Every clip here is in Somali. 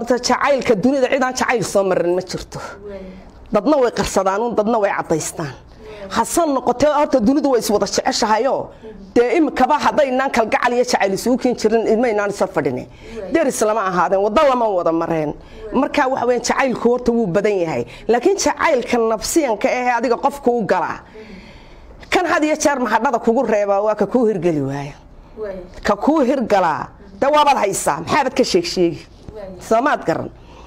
jacaylka dunida cidaan jacayl soo marin ma jirto dadna way qarsadaan dadna way cadaystaan hase noqotee horta dunidu way iswada jeceshahayoo dee imikaba haddaynaan kalgacal iyo jacayl isugu keen jirin ilmaynaan isa fadhine deris lama ahaadeen waddo lama wada mareen markaa waxa weya jacaylku horta wuu badan yahay laakiin jacaylka nafsiyanka ahee adiga qofku u galaa kan had iyo jeer mahadhada kugu reebaa waa ka kuu hirgeli waaya ka kuu hirgalaa de waabaad haysaa maxaabad ka sheegsheegi soomaad garan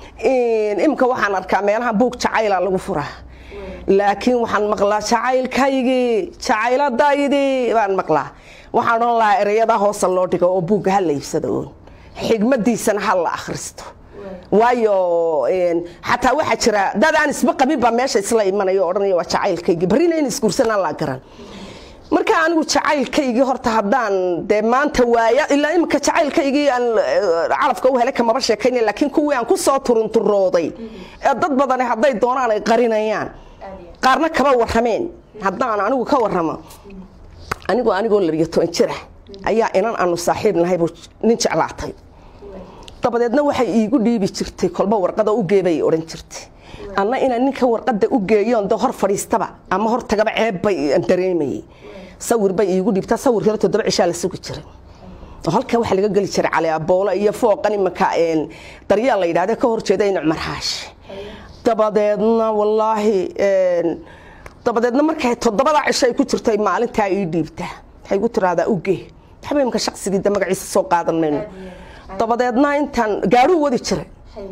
imika waxaan arkaa meelaha buug jacayla lagu furaa laakiin waxaan maqlaa jacaylkaygii jacayladaydi baan maqlaa waxaan odhan lahaa ereyada hoosa loo dhigo oo buugga ha la iibsado oon xigmadiisana ha la akhristo waayo xataa waxaa jira dad aan isba qabin baa meesha isla imanayo odhanaya waa jacaylkaygii barrina in isguursanaan laa garan marka anigu jacaylkaygii horta haddaan dee maanta waaya ilaa imika jacaylkaygii aan calafka u helay kamaba sheekayna laakiin kuwii aan ku soo turunturooday ee dad badani hadday doonaan ay qarinayaan qaarna kaba warrameen haddaan anigu ka warramo anigu anigoo labiyo toban jira ayaa inan aanu saaxiib nahay buu nin jeclaatay dabadeedna waxay iigu dhiibi jirtay kolba warqada u geebay odhan jirtay anna inaan ninka warqada u geeyoon de hor fadhiistaba ama hor tagaba ceeb bay dareemayay sawir bay iigu dhiibtaa sawirkana toddoba cishaa la sugi jiray oo halkan waxaa laga geli jiray cali aboolo iyo fooqan imanka daryaal la yidhahda ka horjeeda in cumar xaashi dabadeedna wallaahi dabadeedna markay toddobada cisho ay ku jirtay maalintaa ii dhiibtaa waxay igu tiraahdaa ugee waxba imanka shaqsigii de magaciisa soo qaadan mayno dabadeedna intaan gaaruu wadi jiray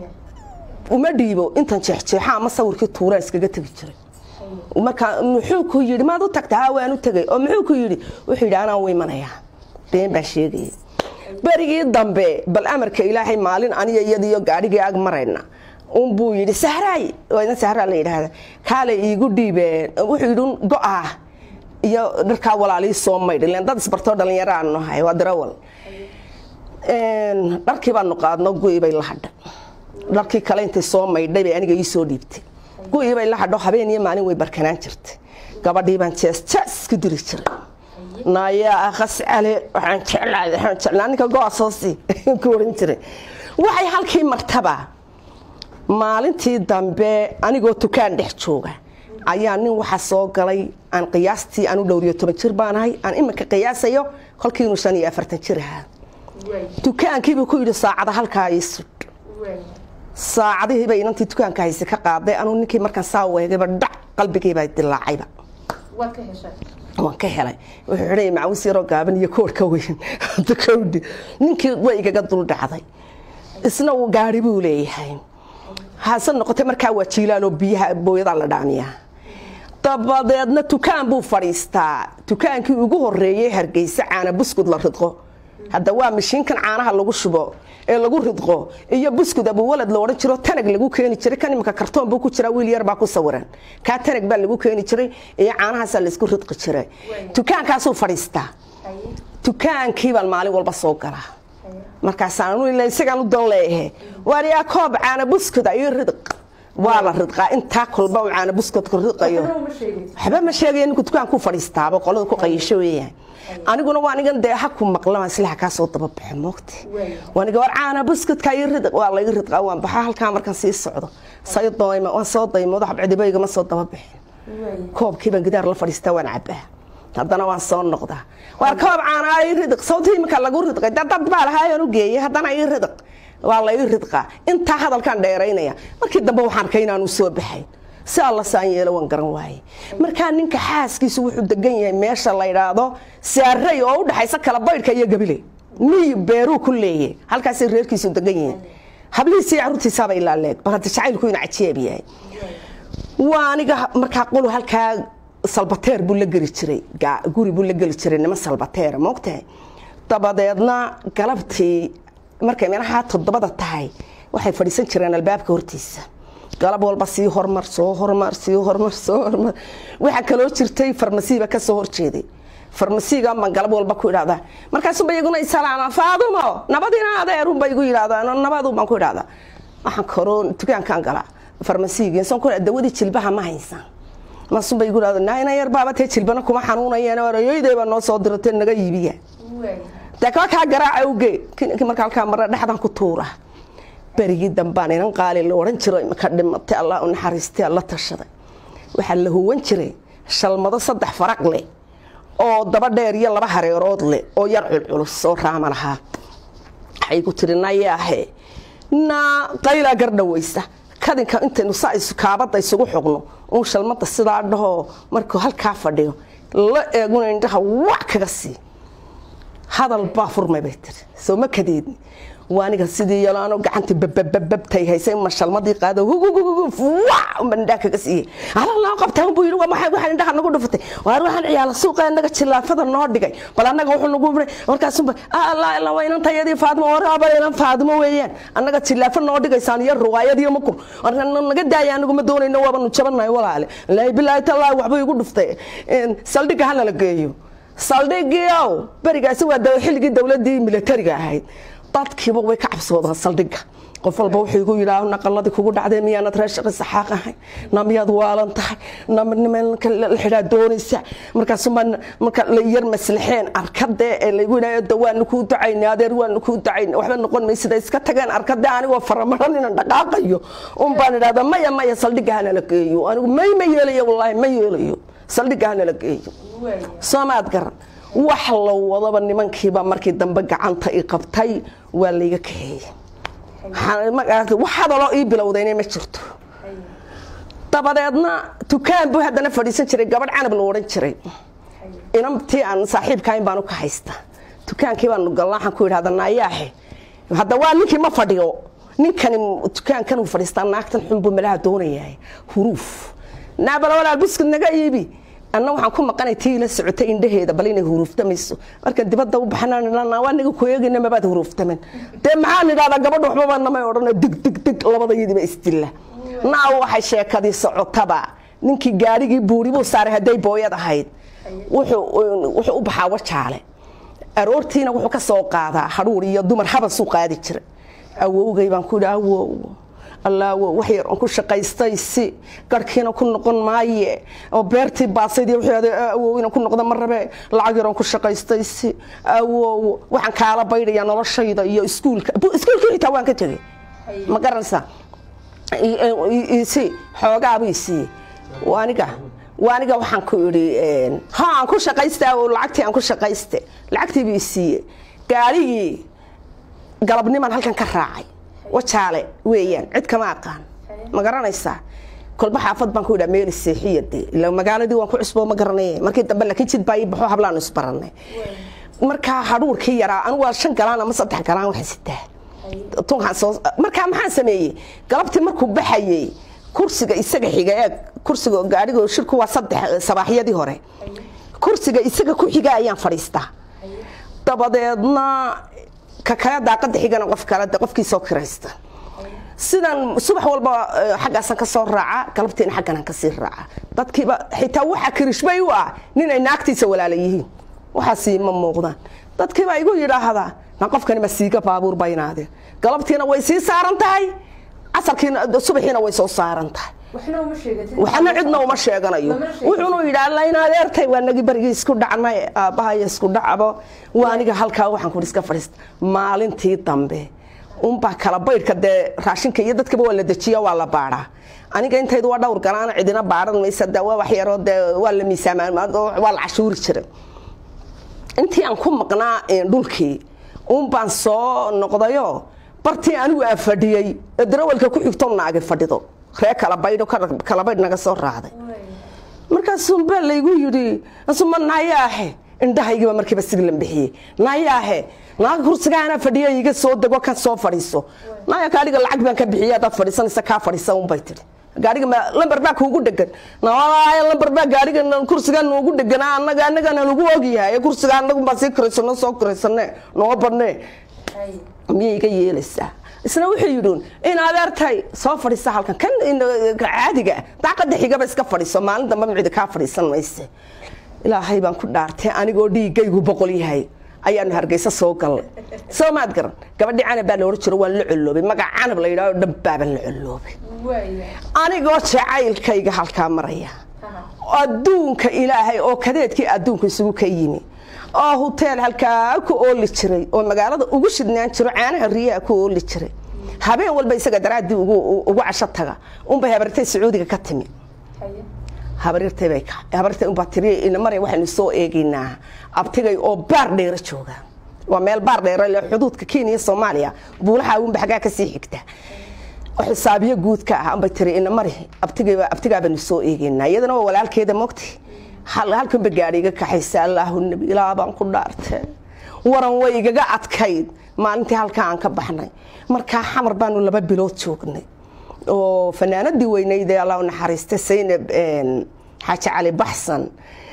uma dhiibo intan jeexjeexa ama sawirkii tuuraa iskaga tegi jiray markaa muxuu ku yidhi maad u tagta haa waan u tegay oo muxuu ku yidhi wuxuu yidhi anaan u imanayaa been baa sheegaya berigii dambe bal amarka ilaahay maalin aniga iyadiyo gaadhigii ag marayna unbuu yidhi sahraay waa sahraa la yidhaahda kaale iigu dhiibeen wuxuu yidhi go-ah iyo dharkaa walaalii soo maydh ileen dad isbartoo dhalinyaro aanu nahay waa darawal dharkii baanu qaadno gu'i bay la hadhay dharkii kale intay soo maydhay bay aniga ii soo dhiibtay gu'ii bay la hadho habeen iyo maalin way barkanaan jirtay gabadhii baan jees jees ku diri jiray naayaa akhas cale waxaan jeclaa waxaan jeclaa ninka go-asoosi ku oran jiray waxay halkii martaba maalintii dambe anigoo tukaan dhex jooga ayaa nin waxa soo galay aan qiyaastii aan u dhowriyo toban jir baanahay aan iminka qiyaasayo kolkii inuu shan iyo afartan jir ahaa dukaankiibuu ku yidhi saacada halkaa ii sudh saacadihiiba inantii dukaanka hayse ka qaaday anuu ninkii markaan saa weegayba dhac qalbigiibaa dilaacayba waan ka helay wuxuu xidhay macawis yaroo gaaban iyo koorhka weyn kowdhi ninkii way igaga dul dhacday isna uu gaari buu leeyahay hase noqotay markaa waa jiilaaloo biyaha booyadaa la dhaamiyaa dabadeedna dukaan buu fadhiistaa dukaankii ugu horeeyey hargeysa caana buskud la ridqo hadda waa mashiinkan caanaha lagu shubo ee lagu ridqo iyo buskud abuwalad la odhan jiro tanag lagu keeni jiray kan imika kartoon buu ku jiraa wiil yar baa ku sawiran kaa tanag baa lagu keeni jiray iyo caanahaasaa laysku ridqi jiray dukaankaasuu fadhiistaa dukaankii baan maalin walba soo galaa markaasaan ila isagaan u dan leeyahe waariyaa koob caana buskuda iyo ridq waa la ridqaa intaa kolba uu caana buskudka ridqayo waxba ma sheegaya ninku dukaanku fadhiistaaba qolada ku qayisho weeyaan aniguna waa anigan dee haku maqlama islaha kaa soo daba baxo moogta waaniga war caana buskudka iyo ridq waa laga ridqaa waan baxa halkaa markaan sii socdo say doyma waan soo daymoodo habcidibayga ma soo daba bixin koobkiibaan gidaar la fadhiistaa waan cabaa haddana waan soo noqdaa waar koob caana ii ridq sawtii iminka lagu ridqay dad baa lahaayaan u geeyay haddana ii ridq waa la ii ridqaa intaa hadalkaan dheeraynaya markii dambe waxaan arkay inaanu soo baxayn si alla saan yeelo waan garan waaye markaa ninka xaaskiisu wuxuu degan yahay meesha la yidhaahdo saarey oo u dhaxaysa kala baydhka iyo gabile miy beeruu ku leeye halkaasay reerkiisu degan yihiin hablihiisii caruurtiisaaba ilaa leeg bal hadda jacaylku ina cajeeb yahay waa aniga markaa qolu halkaa salbateer buu la geli jiray guri buu la geli jiray niman salbateera moogtahay dabadeedna galabtii markay meelaha toddobada tahay waxay fadhiisan jireen albaabka hortiisa galab walba sii hormar soo hormar sii hormar soo hormar waxaa kaloo jirtay farmasiiba ka soo horjeeday farmasiiga baan galab walba ku idhahdaa markaasuba iyaguna isalaama faadumo nabadina adeerunba igu yidhahdaa nabadu baan ku idhahdaa waxaan koroo dukaankaan galaa farmasiigii son ku dawadii jilbaha ma haysaan masuba igu idhahda naina yar baaba tee jilbana kuma xanuunayeen arayoydayba noo soo diratee naga iibiya dee kaba kaa garaaca uge marka halkaa mara dhexdan ku tuura berigii dambaan inan qaali la odhan jiro imaka dhimatay allah u naxariistay alla tashaday waxaa la huwan jiray shalmado saddex faraq leh oo daba dheer iyo laba hareerood leh oo yar culculus oo raama lahaa waxay ku tiri nayaahe naa qaylaa gardhawaysa kadinka intaynu saa kaabadda isugu xogno uun shalmada sidaa dhahoo markuu halkaa fadhiyo la eeguna indhaha wac kaga sii hadal baa furmay bay tiri soo ma kadeedni waaniga sidii yalaano gacantii bababababtay haysay ma shalmadii qaado hugugugugwac indhaa kaga siiyey alalaa qabtaan buu yidhi waa maxay waxaan indhaha nagu dhufatay waar waxaan ciyaala suuqa annaga jilaafada noo dhigay bal annaga wuxuu nagu biray markaasuba allah ila waa inan tayadii faadimo waraaba inan faadimo weeyaan annaga jilaafa noo dhigaysaan iyo ruwaayad iyo makun naga daaya anigu ma doonayno waabanu jabanahay walaale laahi bilaahi tallaahi waxba igu dhuftay saldhigga hana la geeyo saldhigiiow berigaasi waa xilligii dowladii militariga ahayd dadkiiba way ka cabsoodaan saldhigga qof walba wuxuu igu yidhaah naqaladii kugu dhacday miyaanad reer shaqi saxaaq ahay na miyaad waalan tahay na nimanka la xidhaa doonaysa markaasuma marka la yar maslaxeen arkadee ee laygu yidhaah waanu kuu ducaynay adeer waanu kuu ducaynay waxba noqon maysida iska tageen arkadee anigoo faramaran inaan dhaqaaqayo un baan idhahdaa maya maya saldhigga hana la geeyo anigu may ma yeelayo wallaahi ma yeelayo saldhigga hana la geeyo soomaad garan wax la wadaba nimankiiba markii dambe gacanta i qabtay waa layga kaxeeyey wax hadaloo ii bilowdayna ma jirto dabadeedna dukaan buu haddana fadhiisan jiray gabadh canab la odhan jiray inantii aan saaxiibkahayn baanu ka haysta dukaankii baanu galna waxaan ku idhahda naayaahe hadda waa ninkii ma fadhiyo ninkani dukaankan uu fadhiistaa naagtan xunbuu malaha doonayahay huruuf naabala walaal buskid naga iibi anna waxaan ku maqanay tii la socotay indhaheeda bal inay huruuftamayso marka dibadda u baxnaa niga ku eegayna mabaad huruuftamen dee maxaan idhahdaa gabadha waxbaba namay odhana dig dig dig labadayadiiba isdilla naa waxay sheekadii socotaba ninkii gaarigii buuri buu saaray hadday booyad ahayd wuxuu u baxaa wajaale aroortiina wuxuu ka soo qaadaa hadhuur iyo dumar habasuu qaadi jira awowgay baan ku idhi awow allaawo wax yar oon ku shaqaystay si garhkiina ku noqon maaye oo beertii baasaydii wuxuu awow inaan ku noqdo ma rabe lacag yar oon ku shaqaystay si awow waxaan kaala baydhayaa noloshayda iyo iskuulka iskuulkii xitaa waan ka tegey ma garanaysaa si xoogaabuu isiiyey aniga waaniga waxaan ku idhi ha aan ku shaqaysta oo lacagtii aan ku shaqayste lacagtii buu isiiyey gaarigii galabnimaan halkan ka raacay wajaale weeyaan cid kama aqaan ma garanaysaa kolba xaafad baan ku idhaa meeli seexiya dee ila magaaladii waan ku cusboo ma garanay markii dambe laakiin jid baa ii baxo hablaanu isbaranay markaa hadhuurkii yaraa anigu waa shan galaan ama saddex galaan waxaan sitaa tunkaan soo markaa maxaan sameeyey galabtii markuu baxayey kursiga isaga xiga ee kursiga gaadhiga shirku waa saddex sabaaxyadii hore kursiga isaga ku xiga ayaan fadhiistaa dabadeedna ka kale daaqada xigana qof kale de qofkii soo kiraysta sidan subax walba xaggaasan ka soo raaca galabtiina xagganaan kasii raaca dadkiiba xitaa waxa kirishbay u ah nin ay naagtiisa walaala yihiin waxaasi ma muuqdaan dadkiiba igu yidhaahdaa na qofkani ma siiga baabuur baynaadeen galabtiina way sii saaran tahay casarkiina subaxiina way soo saaran tahay waxna cidna uma sheeganayo wuxuunu yidhaa layn adeertay waa nagi barigii isku dhacnay aabbahaya isku dhacbo waa aniga halkaa waxaan ku iska fadhiista maalintii dambe unbaa kala baydhka dee raashinka iyo dadkaba waa la dejiya waa la baadhaa aniga intaydu waa dhowr galaana cidina baadhan maysa de waa waxyaroo dee waa la miisaamaa waa la cashuuri jiray intii aan ku maqnaa dhulkii unbaan soo noqdayo bartii anigu aan fadhiyey ee darawalka ku xigto naagi fadhido ree kala baydho kala baydh naga soo raacday markaasuunbaa laygu yidhi asuma nayaahe indhahaygiiba markiiba siglan bixiyey nayaahe naaga kursigaana fadhiya iga soo dego kan soo fadhiiso naya gaadhiga lacag baan ka bixiya hadaad fadhiisanaysa kaa fadhiisa unbay tidhi gaadhiga lamber baa kuugu dhegan nawalaaya lamber baa gaadhiga kursigaa noogu dheganaa annaga annagana nagu ogyahay kursiga annagu baa sii kiraysano soo kiraysane noo badnee miyay iga yeelaysaa isna wuxuu yidhuun in adeertay soo fadhiisa halkan kan caadiga daaqada xigaba iska fadhiiso maalin dambe micdi kaa fadhiisan mayse ilaahay baan ku dhaartay anigoo dhiigaygu boqol yahay ayaanu hargeysa soo galnay soo maad garan gabadhii canab baa la ohan jiro waan la colloobay magac canab la yidhahdo dhan baaban la colloobay anigoo jacaylkayga halkaa maraya adduunka ilaahay oo kadeedkii adduunka isugu ka yimi oo huteel halkaa ku ooli jiray oo magaalada ugu shidnaan jiro caanaha riyaha ku ooli jiray habeen walba isaga daraaddii ugu ugu casho taga unbay habartay sacuudiga ka timi habarirtay bay ka habartay unbaa tiri inamare waxaynu soo eegaynaa abtigay oo baar dheero jooga waa meel baar dheero le xuduudka kenya soomaaliya buulaha unba xaggaa kasii xigta xisaabiyo guudka ah anbay tiri inamare abtigayba abtigaabaynu soo eegaynaa iyadana waa walaalkeeda mogti halkanba gaadhi iga kaxaysa allaahu nabi ilaa baan ku dhaartee waran way igaga adkayd maalintii halkaa aan ka baxnay markaa xamar baanu laba bilood joognay oo fanaanadii weyneyd ee allah u naxariista saynab xaaji cali baxsan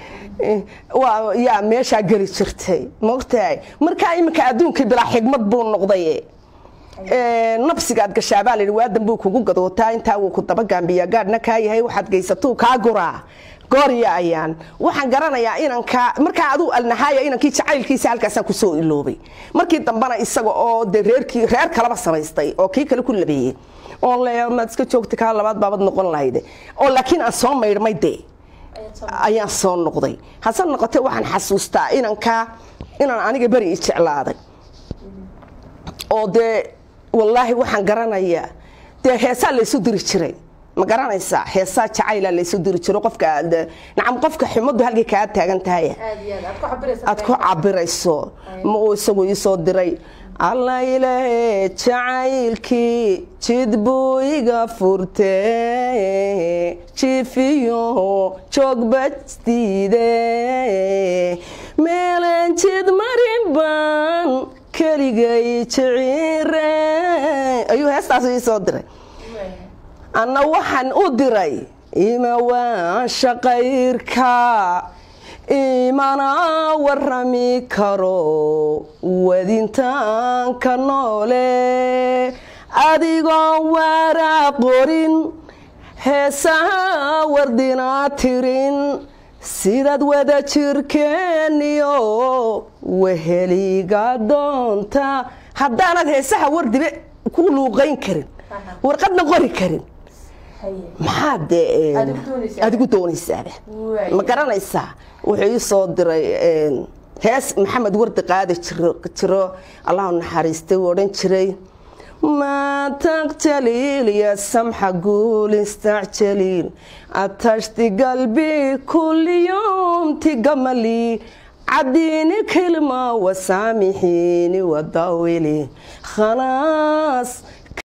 yaa meeshaa geli jirtay mogtahay markaa iminka adduunkii bilaa xigmad buu noqday nabsigaad gashaabaa layihi waadan buu kugu gadootaa intaa wuu ku dabagambiyaa gaadhna kaa yahay waxaad gaysatuu kaa guraa goorya ayaan waxaan garanayaa inanka markaa aduu alnahaaya inankii jacaylkiisa halkaasaan kusoo iloobay markii dambena isaga oo de reerkii reer kalaba samaystay oo kii kale ku labeeyey oo le maad iska joogta kaa labaad baabad noqon lahayde oo laakiin aan soo maydhmay dee ayaan soo noqday hase noqotee waxaan xasuustaa inankaa inaan aniga beri i jeclaaday oo dee wallaahi waxaan garanayaa dee heesaa laysu diri jiray ma garanaysaa heesaa jacayla laysu diri jiro qofka nacam qofka xumadu halkay kaa taagan tahay aad ku cabirayso ma uu isagu iisoo diray alla ilaahe jacaylkii jid buu iga furtee jifiyo joogbastiide meelan jid marin baan keligay jiciire ayuu heestaas iisoo diray anna waxaan u diray ima waa shaqayrka imana warami karo wadintaanka noole adigoo waraa qorin heesaha wardinaa tirin sidaad wada jirkeeniyo weheliga doonta haddaanad heesaha wardibe ku luuqayn karin warqadna qori karin maxaad dee adigu doonaysaaba ma garanaysaa wuxuu ii soo diray hees maxamed wardi qaadi jiro allahu naxariistay uu odhan jiray ما تقتليل يا سمحة قول استعجليل عطشت قلبي كل يوم تقملي عديني كلمة وسامحيني وضاولي خلاص